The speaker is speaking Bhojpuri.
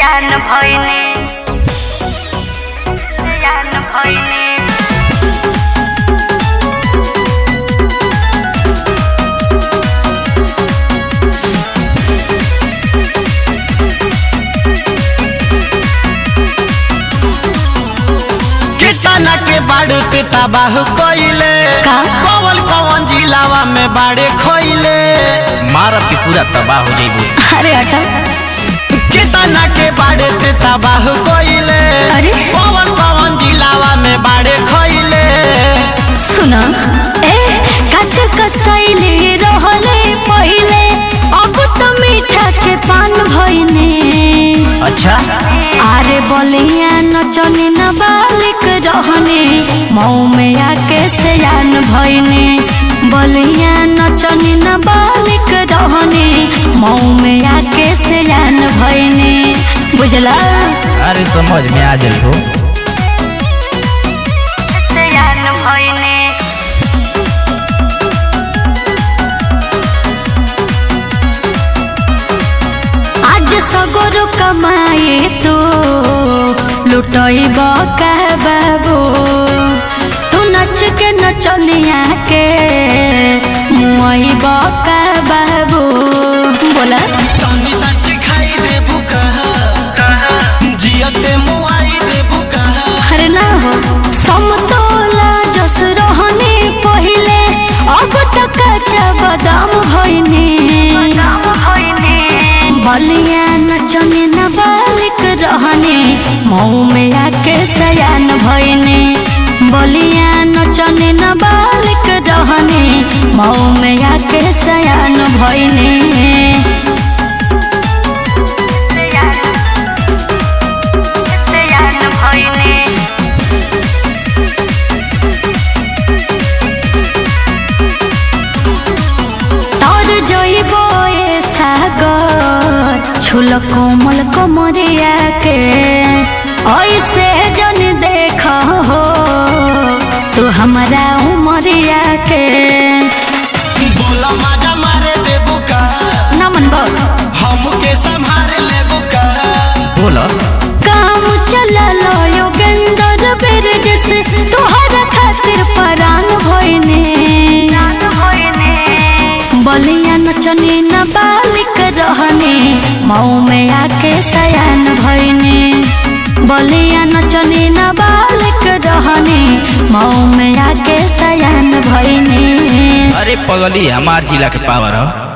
सयान भइने सयान भइने कितना के बाड़े पे तबाह कइले का? कौन कौन जिलावा में बाड़े खोइले मारब के पूरा तबाह हो जाइबे अरे हटा कितना के बाड़े पे तबाह कइले अरे? कौन कौन जिलावा में बाड़े खोइले सुना ए काच कसैले रहले पहिले अब त मीठा के पान भइने अच्छा आरे बलिया नचने न बालिक रहने मऊ में आके सयान भइने बलिया नचने न बालिक रहने मऊ में आके सयान भइने बुझला अरे समझ में आ जल हो सयान भइने आज सगोर कमाए तो लुटैब का बाबू तू नच के नचनिया के मुआइब का बाबू बोला तनी सच खाई दे बुका जियते मुआई दे बुका अरे ना हो समतोला जस रहने पहिले अब तक कच्चा बादाम भइने बलिया नचने न बालिक रहने मऊ में आके सयान भइने बलिया नचने न बालिक रहने मऊ में आके सयान भइने सयान भइने तोर जइबो ए सागर छुल कोमल कमरिया के ऐसे जन देख हो तू हमारा उमरिया के बोला माजा मारे दे बुका नमन बो हमके संभाल ले बुका बोल काम चललो योगेंद्र बिरज से तोहरा खातिर परान भइने बलिया नचने न बालिक रहने मऊ में आके सयान भइने बलिया नचने न बालिक रहने मऊ में आके सयान भइने अरे पगली हमार जिला के पावर हो